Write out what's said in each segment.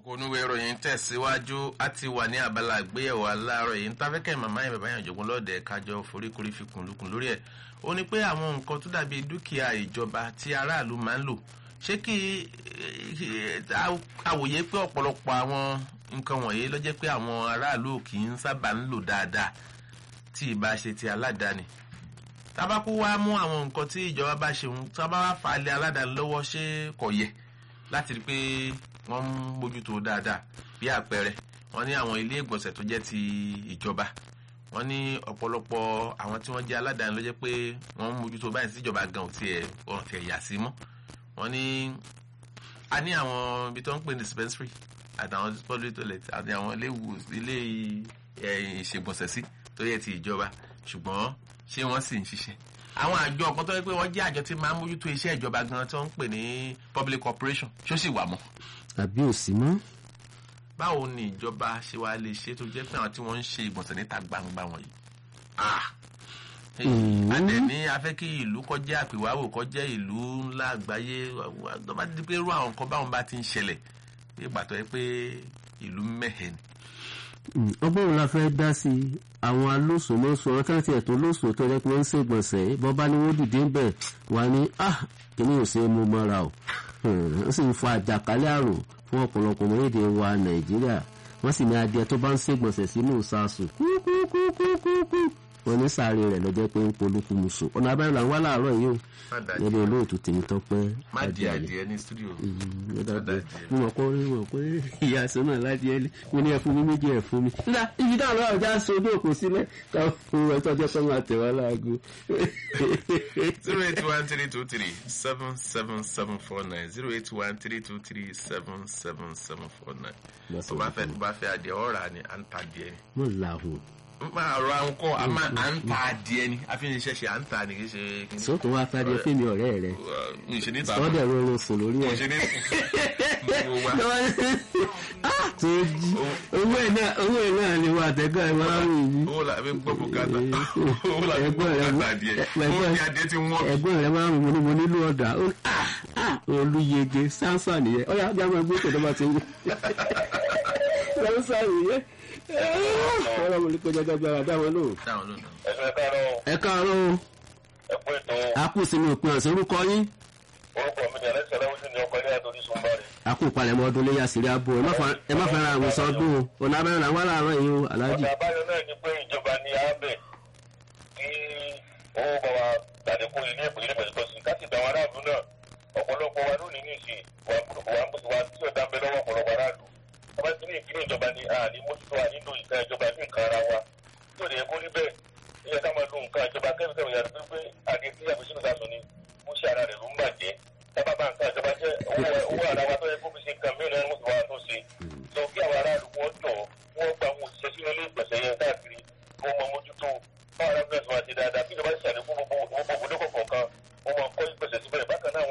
onúwé ìròyìn tẹ̀síwájú á ti wà ní abala àgbéyẹ̀wò aláàárọ̀ yìí ń tafẹ́kẹ́ màmá yẹn bàbá yẹn jọ̀gbọ́n lọ́ọ̀dẹ̀ kájọ foríkorí fi kùnlùkùn lórí ẹ̀ ó ní pé àwọn nǹkan tó dàbí dúkìá ìjọba tí aráàlú máa ń lò ṣé kí àwòye pé ọ̀pọ̀lọpọ̀ àwọn nǹkan wọ̀nyí ló jẹ́ pé àwọn aráàlú kì í sábà ń lò dáadáa tí ìbá ṣe ti aládàáni tábàkú wá mú àwọn nǹkan tí ìjọba bá ṣe ń tábà wá fà á lé aládàáni lọ́wọ́ ṣé kò yẹ láti rí i pé wọ́n ń mójútó dáadáa bí àpẹẹrẹ wọ́n ní àwọn ilé ìgbọ̀nsẹ̀ tó jẹ́ ti ìjọba wọ́n ní ọ̀pọ̀lọpọ̀ àwọn tí wọ́n jẹ́ aládàáni ló jẹ́ pé wọ́n ń mójútó báyìí sí ìjọba gan ò tiẹ̀ ò tiẹ̀ yà sí mọ́ wọ́n ní a ní àwọn ibi tó ń pè ní dispensary àtàwọn public toilet àti àwọn ilé ìṣègbọ̀nsẹ̀ sí tó yẹ ti ìjọba ṣùgbọ́n ṣé wọ́n sì ń ṣiṣẹ́ àwọn àjọ ọ̀kan tó yẹ pé wọ́n jẹ́ àjọ tí máa ń mójútó iṣẹ́ ìjọba gan tó ń pè ní public corporation ṣó sì wà mọ́. àbí ò sí mọ́. báwo ni ìjọba ṣe wá lè ṣe tó jẹ́ pé àwọn tí wọ́n ń ṣe ìgbọ̀nsẹ̀ níta gbangba wọ̀nyí. àdẹ̀ ní afẹ́ kí ìlú kọjá àpèwáwò kọjá ìlú ńlá àgbáyé tó bá ti di pé irú àwọn nǹkan báwọn bá ti ń ṣẹlẹ̀ bí ìgbà tó yẹ pé ìlú mẹ́hẹ̀ ni ọgbọ́n wo la fẹ́ dá sí i àwọn alóṣòlóṣò ọ̀rọ̀ táwọn tiẹ̀ tó lóṣò tó rẹ́ pé wọ́n ń ṣègbọ̀nsẹ̀ bọ́ bá ní wọ́n dìde ń bẹ̀ wá ní ah kíní ò ṣe é mú mọ́ra o wọ́n sì ń fa àjàkálẹ̀ àrùn fún ọ̀pọ̀lọpọ̀ orílẹ̀-èdè wa nàìjíríà wọ́n sì ní adìẹ tó bá ń ṣègbọ̀nsẹ̀ sínú ìsasù kúkúkúkúkú wọ́n ní sáré rẹ̀ lọ́jọ́ pé ń polúkú musu ọ̀nà abẹ́rẹ́ là ń wá láàárọ̀ yìí o nílé olóòtú tèmi tọ́pẹ́ má di adìẹ ní studio mo mọ̀ pé mo mọ̀ pé ìyá sọ náà láti ẹlẹ́ mo ní ẹ̀fún mi méjì ẹ̀fún mi nígbà ibi táwọn ọlọ́run já so ojú òkú sílẹ̀ káwọn fún ẹ tọ́jọ́ pé máa tẹ̀ wá láago. zero eight one three two three seven seven seven four nine zero eight one three two three seven seven seven four nine tó bá fẹ́ tó bá fẹ́ adìẹ ọ̀rà ni à ń ta adìẹ ni. mo làhùn máa rọ àwọn kọ́ a máa à ń ta adìẹ ni a fi ń ṣẹ̀ṣẹ̀ à ń ta ni kì í ṣe. sọ́tún wá fẹ́ adìẹ fẹ́mi ọ̀rẹ́ rẹ̀ ìṣe níta sọ́dẹ̀ rọrùn sùn lórí ẹ̀. ìṣe níta tó jí owó ẹ̀ náà owó ẹ̀ náà ni wà tẹ́gbẹ́ ẹ̀ máa ń rìn yìí. owó la fi gbọ́ bùkátà owó la fi gbọ́ bùkátà adìẹ owó ni adìẹ ti wọ́n. ẹ̀gbọ́n rẹ̀ máa ń rìn mo nílò ọ̀dà olùyege sánsà nìyẹn ọ̀yà ajá máa gbé tẹ̀lé bá ti ń sánsà nìyẹn ọ̀rọ̀ mo ní kọjá gbàgbára dáwọn lò. ẹ káàárọ̀ o a kù sínú òpin ọ̀sẹ̀ orúkọ yín. orúkọ mi ni alẹ́sẹ̀ lẹ́wọ́sí ni ọkọ̀ ilé àtòrí sunbari. a kù palẹ̀mọ́ ọdún léyà sírí abo ẹ má fẹ́ràn àwòsàn ọdún o ọ̀nà abẹ́rẹ́ làwọn aláàárọ̀ yìí o aláàjì. ọ̀nà àbáyọ náà ni pé ìjọba ní abẹ kí owó bá wa gbàdékò ilé ìpínlẹ̀ pẹ̀lúpẹ̀sì ká sì dáwọn aráàlú náà ọ̀pọ̀lọpọ̀ wa lónìí ní ìsìn wà tí ọ̀dà ń bẹ lọ́wọ́ ọ̀pọ̀lọpọ̀ aráàlú ọba tí ní ìpínlẹ̀ ìjọba ni a ní mójútó a nílò ìka ìjọba ní nǹkan ara wa tí ò lè kó rí bẹ́ẹ̀ ilé ká máa lo nǹkan ìjọba kẹ́míkẹ́mí yàrá pé pé àdé tí àbí sínú sàṣọ ni ó ṣe ara rẹ̀ ló ń bàjẹ́ tábà bá nǹkan ìjọba jẹ́ owó ara wa tó yẹ kó fi ṣe nǹkan mìíràn ní wọ́n tó ṣe lọ kí àwọn aráàlú wọn jọ wọ́n gba àwọn òṣìṣẹ́ sínú ilé ìgbọ̀nsẹ̀ yẹn káàkiri kó mọ mójútó báwọn aráàlú máa ṣe dáadáa kí ìjọba ṣàlẹ̀ fún gbogbo òbòdókọ̀ kọ̀ọ̀kan wọ́n máa kọ́ ìgbọ̀nsẹ̀ síbẹ̀ bákan náà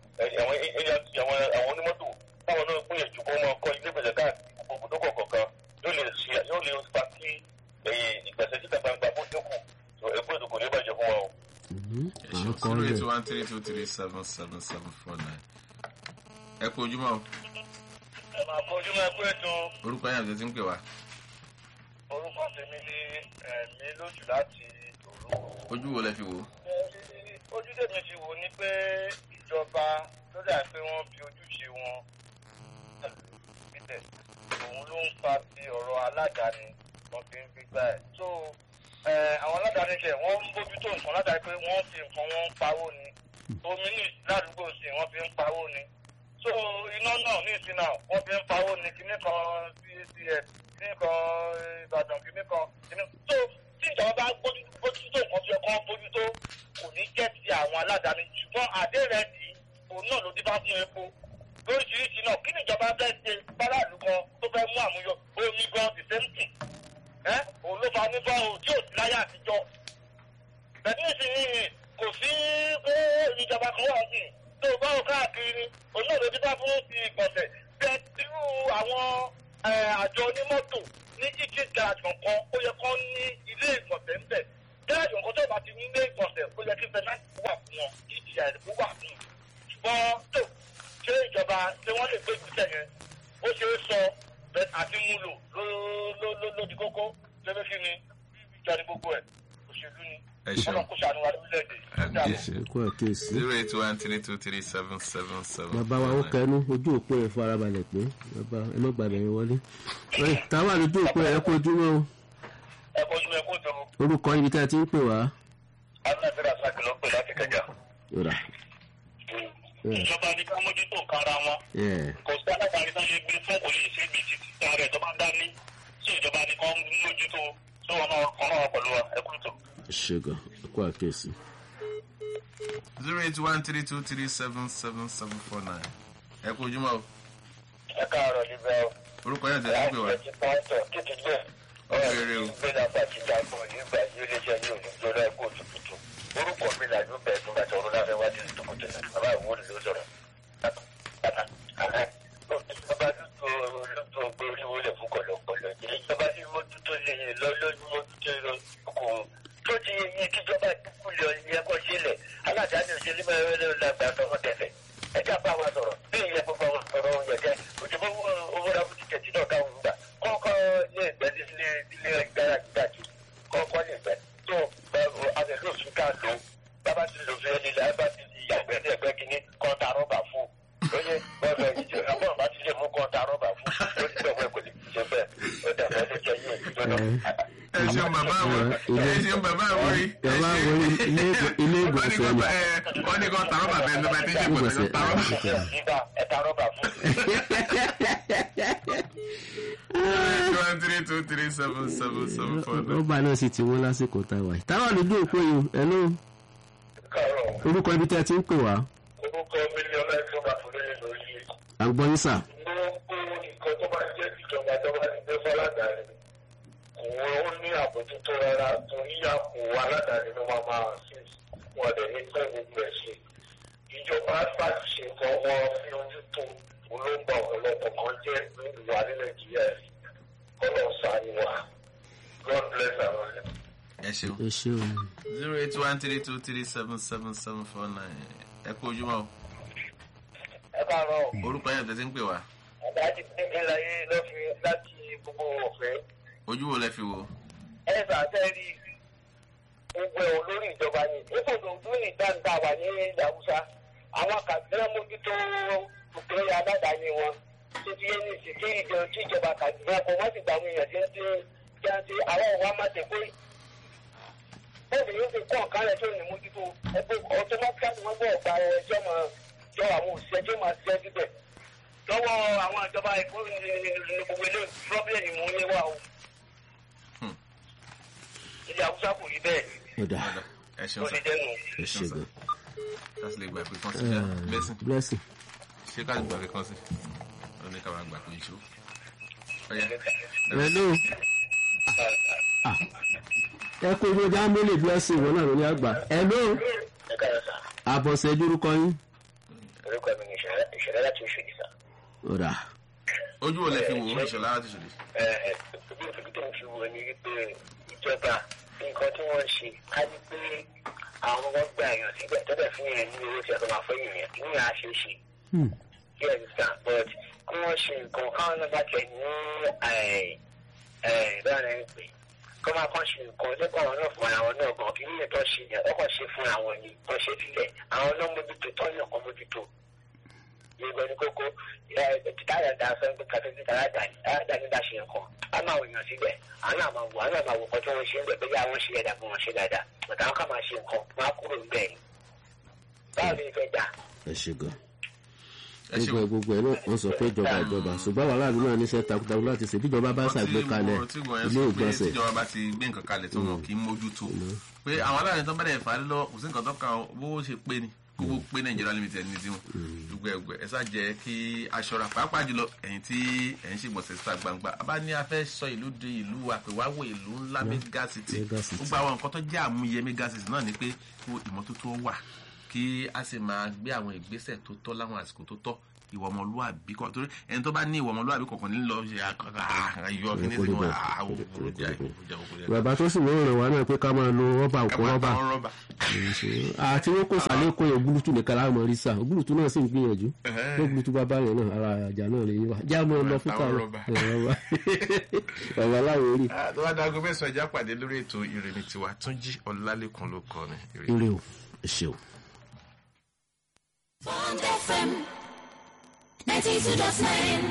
àwọn onímọ́tò táwọn náà gbìyànjú kó máa kọ́ ilé ìgbọ̀nsẹ̀ káàkiri òbòdókọ̀ kọ̀ọ̀kan yóò lè ṣe yóò lè fa kí ìgbésẹ̀ síta gbangba kó dínkù ẹgbẹ́ ìdókò ní ìbàjẹ́ fún wa o. zero eight one three two three seven seven seven four nine. ẹ kú ojúmọ́ o. ẹ máa kó ojúmọ́ ẹkú ètò. orúkọ yẹn àti ti ń pè wá. orúkọ tèmi ni ẹ̀mí lójú láti òru. ojú wo lẹ fi wò. ojú tèmi fi wò ni pé ìjọba ló dà pé wọ́n fi ojúṣe wọn òun ló ń fa ti ọ̀rọ̀ aládàáni wọn fi ń gbígbà ẹ̀. so àwọn aládàáni ṣe wọ́n ń bójútó nǹkan látàrí pé wọ́n fi nǹkan wọn ń pawó ni omi ní ládùúgbò sí wọ́n fi ń pawó ni so iná náà ní ìsìn náà wọ́n fi ń pawó ni kíní kan cacs kíní kan ìbàdàn kíní kan kíní so tí ìjọba bá bójútó nǹkan fi ọkàn bójútó kò ní jẹ́ ti àwọn aládàáni ṣùgbọ́n àdé rẹ̀ dì í òun náà ló dé bá fún epo lóríṣiríṣi náà kí ni ìjọba fẹ́ ṣe báláàlú kan tó fẹ́ mú àmúyọ omi gan the same thing ẹ òun ló fa nípa òun tí ò sí láyé àtijọ́ bẹ̀tí ìsinyìí kò sí pé ìjọba kan wà sí tó o bá wò káàkiri ni òun náà ló ti bá fún ti ìgbọ̀nsẹ̀ bẹ́ẹ̀ tírú àwọn àjọ onímọ́tò ní jíjí garage kankan ó yẹ kán ní ilé ìgbọ̀nsẹ̀ ń bẹ̀ garage kankan tó bá ti ní ilé ìgbọ̀nsẹ̀ ó yẹ kí fẹ́láńtì wà fún wọn kí ìjìyà ìdìbò wà fún wọn ṣùgbọ́n tó ṣé ìjọba ṣé wọ́n lè gbé ìgbésẹ̀ yẹn ó ṣe é sọ bẹ́ẹ̀ àti mú lò ló ló ló ló di kókó lẹ́gbẹ́ kí ni ìjà ni gbogbo ẹ̀ òṣèlú ni ẹ ṣeun ọlọ́run kó ṣàánú wa lórílẹ̀‐èdè Àmín. ẹ kú àkíyèsí. zero eight one three two three seven seven seven. bàbá wa ó kẹnu ojú òpó ẹ farabalẹ̀ pé bàbá ẹ má gbàgbé yẹn wọlé. ẹ táwa lójú òpó ẹ kó ojúmọ́ o ẹ kó ojúmọ́ ẹ kó tó orúkọ ibi tí a ti ń pè wá. alábẹ́rẹ́ àṣàkì ló pè láti kẹjà yọ̀rà ìjọba ní ká mójútó nǹkan ara wọn ẹ kò sí alágbàáyé tó lè gbé fún kò lè ṣe ibi títí tí ara ẹ̀ tó bá dání tí ìjọba ní kán mójútó tó wọn náà kan náà pẹ̀lú wa ẹ kú tó. ṣègùn ẹ kú àkíyèsí. zero eight one three two three seven seven seven four nine. ẹ kú ojúmọ́ o ẹ káàárọ̀ níbẹ̀ o. orúkọ yẹn tẹ̀lé pé wá. ti pọ́ńtọ̀ títí gbé. Ọ̀rẹ́ o. gbé nàbà tí ìjà gbọ́ nígbà yìí iléeṣẹ́ yìí ò ní gbọ́dọ̀ ẹ̀kọ́ òtútù. orúkọ mi là ló bẹ̀rẹ̀ tó bá tẹ ọ̀rọ̀ láfẹ́ wá sí ìtòkòtò náà bàbá ìwọ́n ló sọ̀rọ̀. bàbá tó lóòótọ́ gbé oríwó lẹ̀ fún kọ̀lọ̀kọ̀lọ̀ yìí ìjọba tí mójútó lè yìn lọ lójú mójútó lọ kò tó ti yẹ kíjọba kúlẹ̀ yẹ kó sílẹ̀ aládàáni òṣèlú mẹ́rin ló lágbà tọwọ́ tẹ̀fẹ̀ ẹ já bá wa sọ̀rọ̀ bí ìyẹn gbogbo àwọn ọ̀rọ̀ oúnjẹ jẹ́ òjòbó owó ra fún títẹ̀ tí náà káwọn gbà kọ́kọ́ lè gbẹ́ nílé ilé ìgbára gbàjú kọ́kọ́ lè gbẹ́ tó abẹ́lé òfin ká lò bábá ti lò fẹ́ nílẹ̀ bá ti di àgbẹ̀ ní ẹgbẹ́ kínní kọ́ńtà rọ́bà fún lóye bọ́ọ̀lù ìjọ àbọ̀ bá ti lè mú kọ́ńtà rọ́bà fún ó ti bẹ̀ wẹ́ kò lè ṣe bẹ́ẹ̀ ó dàbẹ̀ ló jẹ́ yín òjò náà. ẹ ṣeun bàbá àwọn ẹ ṣeun bàbá àwọn rí. bàbá àwọn ilé ilé ìgbọ̀nsẹ̀ ni. wọ́n ní kó tàrọ́ bàbá ẹni tó bá ti jẹ́ ìgbọ̀nsẹ̀ tó tàrọ́ bàbá. nígbà ẹ̀ta rọ́bà fún. one three two three seven seven seven four nine. rọ́bà náà sì ti wọ́n lásìkò tá a wà yìí. táwa lójú òpó yìí ẹ ló káàárọ̀ orúkọ ibi tí a ti ń pè wá. orúkọ mílíọ̀nù ẹ̀sùn bá fún lóye lórí à ń gbọ́ yín sà. gbogbo nǹkan tó bá jẹ́ ìjọba tó bá ti gbé fọ́ládàáni kò wọ́n ní àbójútó rárá torí àpò aládàáni ló máa máa sí wọn lè ní pẹ́ gbogbo ẹ̀ ṣe. ìjọba láti ṣe nǹkan wọn fi ojú tó olóńgbà ọ̀pọ̀lọpọ̀ kan jẹ́ nílùú wa ní nàìjíríà yìí kọ́lọ̀ sáré wa god bless our life. ẹ ṣeun ẹ ṣé o. zero eight one three two three seven seven seven four nine. ẹ kú ojúmọ́ o ẹ káàárọ̀ orúkọ yẹn tẹ̀sí ń pè wá. àdájú pínpín láyé lọ́fi láti gbogbo ọ̀fẹ́. ojú wo lẹ fi wò. ẹ sàtẹ́rì gbogbo ẹ̀ olórí ìjọba ni nípòdò ọdún ní dáńdá wà ní ilẹ̀ haúsá àwọn kàdúrà mójútó òkèèrè aládàáni wọn títí yẹn ní ìsìnkí ìjọ tí ìjọba kàdúrà kọ wọ́n sì gba àwọn èèyàn tí ń tí jáde àwọn ọ̀wá má tẹ̀ pé bẹ́ẹ̀ yóò fi kọ́ ọ̀kan rẹ̀ tó ní mójútó ẹgbẹ́ ọtọmọ́tíkàtì wọ́n gbọ́ ọ̀gbà ẹjọ́ máa jọ àwọn òṣìṣẹ́ tí ó máa ṣiṣẹ́ síbẹ̀ lọ́wọ́ àwọn ìjọba ẹ̀kọ́ ní gbogbo ilé pírọ́bìlì mú ní wà o ilé haúsá kò rí bẹ́ẹ̀ ó dà ẹ ṣeun ló sá ti dẹnu. ẹ ṣé gan. láti lè gbà pé kán sí ṣá blessing blessing. ṣé ká lè gbà pé kán sí ó ní ká máa gbà pé ìṣó. ọ̀yá hello. Ah. ẹ kó ojú ọjà mélòó blessing wọn náà ló ní àgbà. hello. ẹ káyọ̀ sá àbọ̀sẹ̀ dúrúkọ yín. orúkọ mi ní ìṣẹ̀lẹ̀ láti oṣù yìí sá. ó dà ojú wo lẹ fi wò ó ìṣọ̀lá láti ṣòlè. ẹ ẹ bí òfin tó ń fi wọ ni wípé ìjọba nǹkan tí wọ́n ń ṣe ká ní pé àwọn ọmọ gba èèyàn síbẹ̀ tẹ́lẹ̀ fún yẹn ní owó tí a tó máa fẹ́ yìnyín ní àṣeṣe Hmm. yes sir but kí wọ́n ṣe nǹkan káwọn náà bá tẹ̀ ní báyìí ní pé kọ́ máa kàn ṣe nǹkan lẹ́kọ̀ọ́ àwọn náà fún àwọn náà gan kí níyẹn tó ṣe yẹn ọkọ̀ ṣe fún àwọn ni tó ṣe sílẹ̀ àwọn náà mójútó tó yàn kan mójútó ìgbẹ́ ní kókó táyà dá sọ pé kàtẹ́sí táyà dá ní dá ṣe nǹkan á máa wò yàn síbẹ̀ àwọn náà máa wò àwọn náà máa wò nǹkan tí wọ́n ṣe ń bẹ̀ bẹ́ẹ̀ yà wọ́n ṣe ẹ̀dá bí wọ́n ṣe dáadáa bàtà wọn kà máa ṣe nǹkan wọn á kúrò níbẹ̀ ni báwo ni ìfẹ́ dà ẹ ṣé gan. ẹ ṣe gbogbo ẹ gbogbo ẹ náà wọ́n sọ pé ìjọba ìjọba ṣùgbọ́n àwọn aráàlú náà níṣẹ́ takuntakun láti ṣe bíjọba bá ṣàgbékalẹ̀ ilé ìgbọ̀nsẹ̀ tíjọba bá ti gbé nǹkan kalẹ̀ tó wọn kì í mójútó pé àwọn aláàrin tó bá dẹ̀ fà á lọ kò sí nǹkan tó kàn bó ṣe pé ni gbogbo pé nàìjíríà limited ní tiwọn gbogbo ẹgbẹ ẹ ṣáà jẹ kí aṣọra pàápàá jùlọ ẹ̀yin tí ẹ ń ṣègbọ̀nsẹ̀ síta gbangba a bá ní a fẹ́ sọ ìlú di ìlú àpèwáwò ìlú ńlá mega city Mega city. gbogbo àwọn nǹkan tó jẹ́ àmúyẹ mega city náà ni pé kó ìmọ́tótó wà kí a sì máa gbé àwọn ìgbésẹ̀ tó tọ́ láwọn àsìkò tó tọ́ ìwà ọmọlúwàbí kan torí ẹni tó bá ní ìwà ọmọlúwàbí kọ̀ọ̀kan nílò ṣe àyọ kí ní sí wọn àwọn òkúrò jẹ òkúrò jẹ. bàbá tó sì mọ̀ ràn wá náà pé ká máa lo rọ́bà òkú rọ́bà rọ́bà. àti wọn kò sàlẹ̀ kó yẹn gúlùtù nìkan láwọn ọmọ rí sà gúlùtù náà sì ń gbìyànjú tó gúlùtù bá bá yẹn náà ara àjà náà lè yí wa já mọ́ ọ lọ fún Àtàwọn tààrà rọ́bà. rọ́bà bàbá láwọn orí Ah, tó bá dago mẹ́sàn-án ẹja pàdé lórí ètò ìrìnnì tiwa túnjí ọ̀làlẹ́kùn ló kọ́ ni. Ire. eré o ẹ ṣeun. Bond FM 92.9.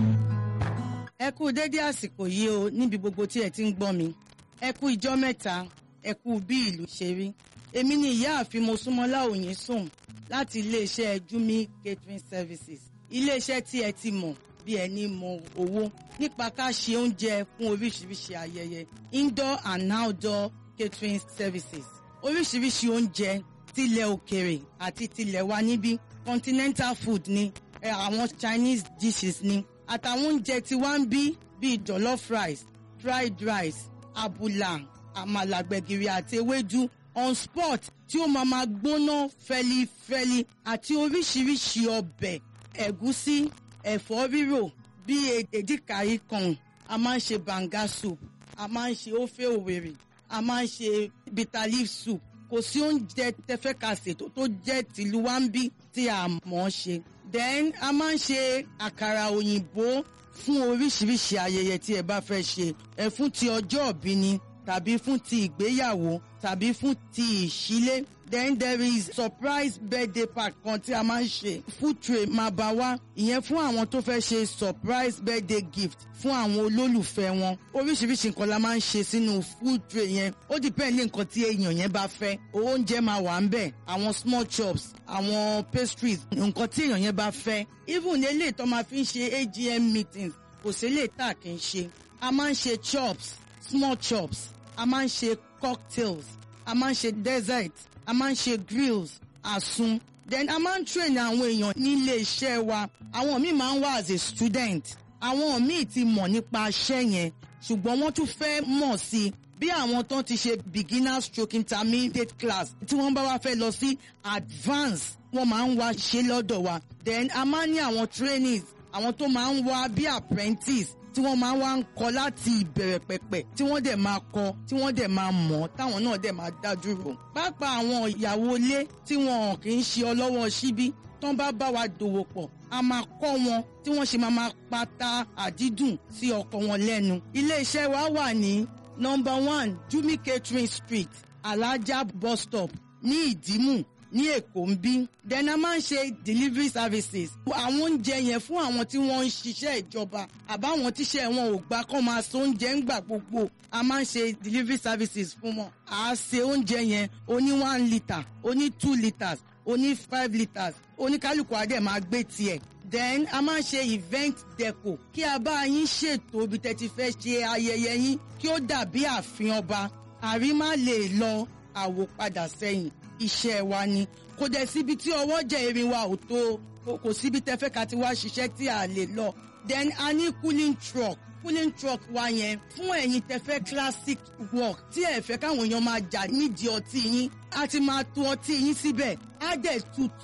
ẹ kú dédé àsìkò yìí o níbi gbogbo tí ẹ ti ń gbọ́ mi ẹ kú ìjọ́ mẹ́ta ẹ kú bí ìlú ṣe rí èmi ni ìyáàfin mosúnmọ́lá òyìn sùn láti iléeṣẹ́ jumi catering services iléeṣẹ́ tí ẹ ti mọ̀ bí ẹni mọ owó nípa ká ṣe oúnjẹ fún oríṣiríṣi ayẹyẹ indoor and outdoor catering services oríṣiríṣi oúnjẹ tilẹ̀ òkèrè àti tilẹ̀ wa níbí continental food ni ẹ, àwọn chinese dishes ni àtàwọn oúnjẹ tí wá ń bí bíi jollof rice fried rice abula àmàlà gbẹ̀gìrì àti ewédú on spot tí ó máa máa gbóná fẹlifẹli àti oríṣiríṣi ọbẹ̀ ẹ̀gúsí ẹ̀fọ́ rírò bíi èdìkàrí kan a máa ń ṣe banga soup a máa ń ṣe ofe òwèrè a máa ń ṣe bitter leaf soup kò sí oúnjẹ tẹfẹ́ ka ṣètò tó jẹ́ tìlú wa ń bí tí a mọ̀ ọ́ ṣe then a máa ń ṣe àkàrà òyìnbó fún oríṣiríṣi ayẹyẹ tí ẹ bá fẹ́ ṣe ẹ fún ti ọjọ́ ìbí ni tàbí fún ti ìgbéyàwó tàbí fún ti ìṣílé then there is surprise birthday party kan tí a máa ń ṣe food tray máa bá wá ìyẹn fún àwọn tó fẹ́ ṣe surprise birthday gift fún àwọn olólùfẹ́ wọn oríṣiríṣi nǹkan la máa ń ṣe sínú food tray yẹn ó depend ní nǹkan tí èèyàn yẹn bá fẹ́ oúnjẹ máa wà ń bẹ̀ àwọn small chops àwọn pastries nǹkan tí èèyàn yẹn bá fẹ́ even eléyìí tó máa fi ń ṣe AGM meetings kò sí eléyìí tá a kì í ṣe a máa ń ṣe chops small chops a máa ń ṣe cocktails a máa ń ṣe dessert a máa ń ṣe grills àsun then a máa ń train àwọn èèyàn nílé iṣẹ́ wa àwọn míì máa ń wá as a student àwọn míì ti mọ̀ nípa iṣẹ́ yẹn ṣùgbọ́n wọ́n tún fẹ́ mọ̀ sí i bí àwọn tó ti ṣe beginner stroke intermediate class tí wọ́n bá wá fẹ́ lọ sí advance wọ́n máa ń wá ṣe lọ́dọ̀ wa then a máa ń ní àwọn trainees àwọn tó máa ń wá bí apprentice tí wọ́n máa ń wá ń kọ́ láti ìbẹ̀rẹ̀ pẹ̀pẹ̀ tí wọ́n dẹ̀ máa kọ́ tí wọ́n dẹ̀ máa mọ̀ táwọn náà dẹ̀ máa dá dúró. pápá àwọn ìyàwó ilé tí wọn kì í ṣe ọlọ́wọ́ síbí tán bá bá wa dòwò pọ̀ a máa kọ́ wọn tí wọ́n ṣe máa máa pata àdídùn sí ọkọ wọn lẹ́nu. ilé-iṣẹ́ wa wà ní number one jumi catering street alaja bus stop ní ìdímù ní èkó ń bí then a máa ń ṣe delivery services àwọn oúnjẹ yẹn fún àwọn tí wọ́n ń ṣiṣẹ́ ìjọba àbáwọn tíṣẹ́ wọn ò gbà kán máa so oúnjẹ ń gbà gbogbo a máa ń ṣe delivery services fún wọn à á ṣe oúnjẹ yẹn oní one litre oní two litres oní five litres oníkálukú adé máa gbé tiẹ̀ then a máa ń ṣe event deco kí a bá yín ṣètò ibi tẹ́ ti fẹ́ ṣe ayẹyẹ yín kí ó dàbí ààfin ọba àrí má lè lọ àwòpadà sẹ́yìn iṣẹ́ wa ni kò dẹ̀ síbi tí ọwọ́ jẹ́ erin wa ò tó kò- kò síbi tẹ́fẹ́ ká ti wá ṣiṣẹ́ tí a lè lọ then a ní cooling truck cooling truck wa yẹn fún ẹ̀yin tẹ́fẹ́ classic work tí ẹ fẹ́ káwọn èèyàn máa jà nídìí ọtí yín a ti máa to ọtí yín síbẹ̀ á dẹ̀ tutù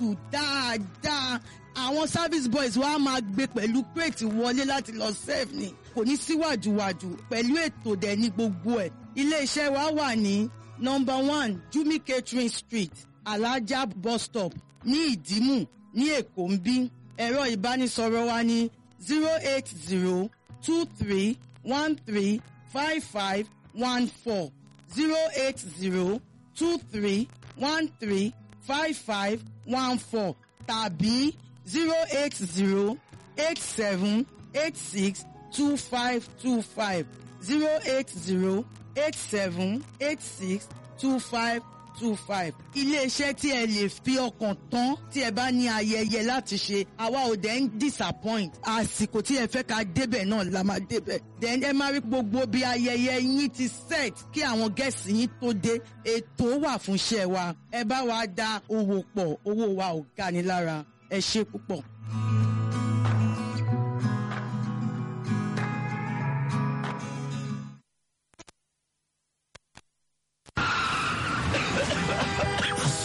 dáadáa àwọn service boys wa máa gbé pẹ̀lú crate wọlé láti lọ serve ni kò ní síwájúwájú pẹ̀lú ètò dẹ̀ ní gbogbo ẹ̀ ilé-iṣẹ́ wa wà ní number one jumi catering street alaja bus stop ní ìdímù ní èkó ń bí ẹ̀rọ ìbánisọ̀rọ̀ wa ní zero eight zero two three one three five five one four zero eight zero two three one three five five one four tàbí zero eight zero eight seven eight six two five two five zero eight zero eight seven eight six two five two five. iléeṣẹ́ tí ẹ lè fi ọkàn tán tí ẹ bá ní ayẹyẹ láti ṣe àwa ò dẹ̀ ń disappoint àsìkò tí ẹ fẹ́ ká débẹ̀ náà la máa débẹ̀ then ẹ máa rí gbogbo bí ayẹyẹ yín ti set kí àwọn gẹ̀ẹ́sì yín tó dé ètò wà fún iṣẹ́ wa ẹ bá wa dá owó pọ̀ owó wa ò ga ni lára ẹ ṣe púpọ̀.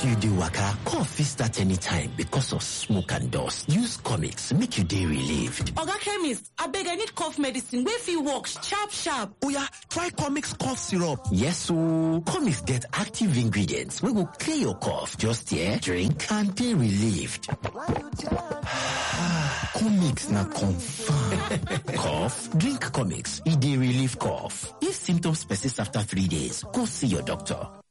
As you dey waka, cough fit start anytime because of smoke and dust. Use comics make you dey relieved. Oga chemist, abeg I need cough medicine wey fit work sharp sharp. Oya, try comics cough syrup. Yes ooo, comics get active ingredients wey go clear your cough. Just here, drink and dey relieved. comics na confirm. cough? Drink comics, e dey relieve cough. If symptoms persist after three days, go see your doctor.